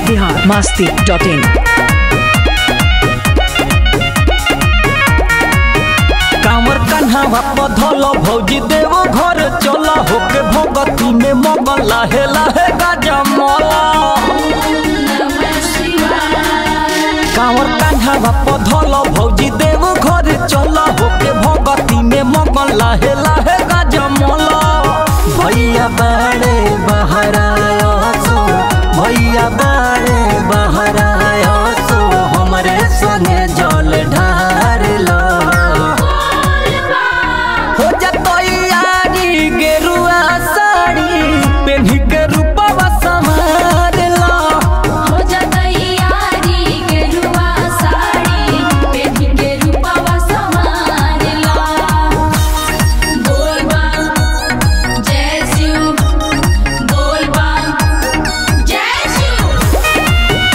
Bihar Masti dot इन कांवर कन्हावा पधल भौजी देव घर चला होके भगती में मगन लाहे लाहे गाजा मला कांवर कन्हावा पधल भौजी देव घर चला होके भगती में मगन लाहे लाहे गाजा मला भैया बाड़े बहरायो सो भैया बाड़े बहरायो सो हमरे संगे जल ढार लो हो जतोयारी गेरुआ साड़ी पेन्ही के रूपवा समार ला हो जतैयारी गेरुआ साड़ी पेन्ही के रूपवा समारला बोल बम जय शिव बोल बम जय शिव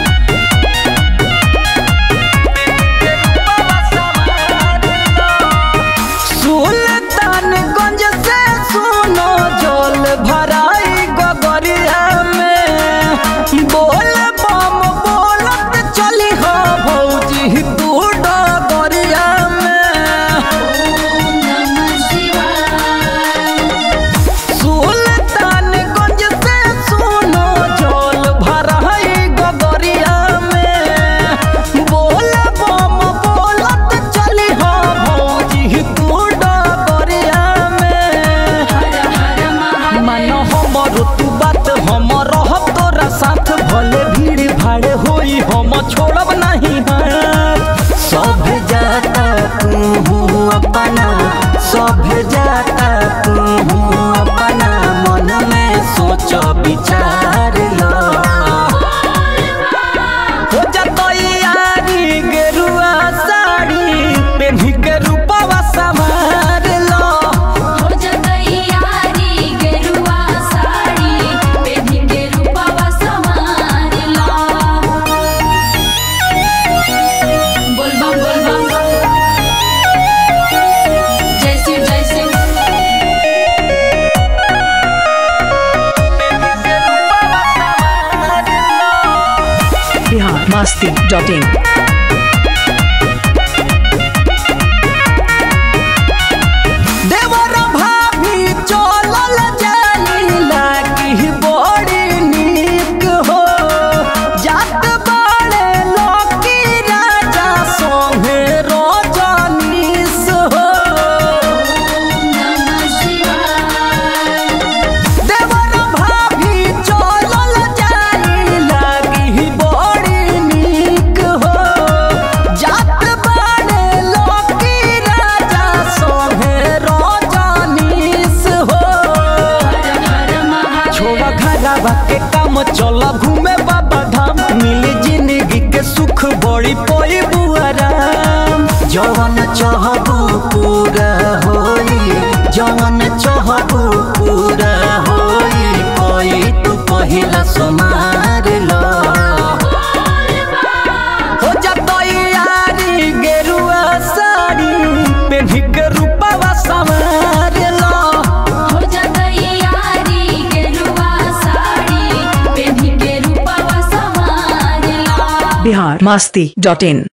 सुल्तानगंज से सुनो जल भराई गगरिया में बोल बम बोलत चली हो भौजी तू डगरिया में नमः शिवाय सुल्तानगंज से सुनो जल भराई गगरिया में बोल बम बोलत चली हो भौजी तू डगरिया में हर हर मन महादेव हमर तू बात हम रहब तोरा साथ भले भीड़ भाड़ होई हम छोड़ब नहीं हाथ सब जाता तू अपना सब जाता तू अपना मन में सोच विचार लो हो जतैयारी गेरुआ साड़ी पेन्ही के रूपवा समार लो हो जतैयारी गेरुआ साड़ी पेन्ही के रूपवा समारला बोल बम बोल बम जय शिव जय शिव बिहार मस्ती डॉट इन देवर भाभी चलल जानी लागी बड़ी नीक हो जात बाड़े लकी राजा सोहे रजनीश हो नमः शिवाय देवर भाभी चलल जानी लागी बड़ी नीक हो जात बाड़े लकी राजा सोहे रजनीश हो हर हर छोड़ा महादेव घरवा के काम चला घूमे बाबा धाम मिली जिंदगी के सुख बड़ी पोई बुआराम जवन चाहबू पूरा होई जवन चाहबू पूरा होई कोई तू पहिला समार लो हो जतैयारी गेरुआ साड़ी पेन्ही के रूपवा समार लो हो जतैयारी गेरुआ साड़ी पेन्ही के रूपवा समारला बिहार मस्ती डॉट इन